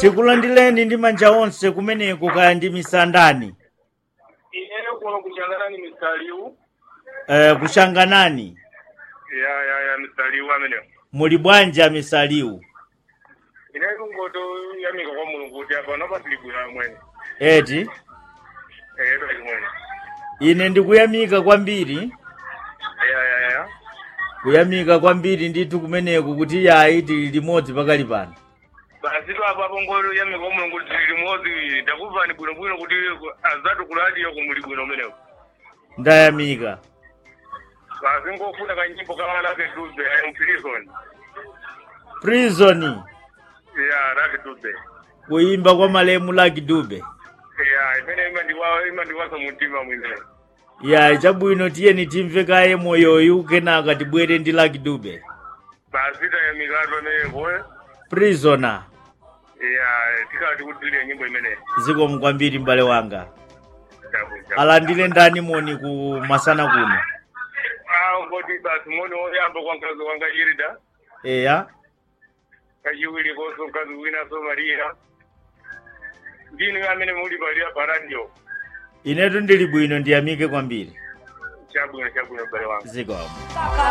tikulandireni ndi manja onse kumeneko kaya ndi misandani ineyo kuno kuchanganani misaliu eh, kushanganani ya ya ya misaliu ameneyo muli bwanja misaliu ineyo kungoto yamika kwa mulungu kuti apa napatiligwira mwene eti eh pali mwene ine ndikuyamika kwambiri ya ya ya kuyamika kwambiri ndithu kumeneko kuti yayi tili limodzi pakali pano basi to apa pongolo yamika kwa mulungu kuti tili limodzi ndakubvani bwinobwino kuti azatu kuladiyo kumuli bwino umeneko ndayamika basi ngofuna kanyimbo kamana ake dube I'm prison prison ya rake dube kuyimba kwa malemu Lucky Dube ya imene imandiwa imandiwasa mutima mwine ya chabwino tiyeni timve kaye moyoyu kenaka tibwere ndi Lucky Dube basi tayamikatu amenepo prisoner ya tikati kuti tiliye nyimbo imeneyi zikomo kwambiri m'bale wanga Chabu, chabu. alandile ndani moni ku masana kuno Ah, ngoti basi moni oyamba kwa mkazi wanga irida eya kachiwiri konso mkazi wina so maria ndinu amene muli palia paradio inetu ndili bwino ndiyamike kwambiri chabwino chabwino m'bale wanga zikomo Kaka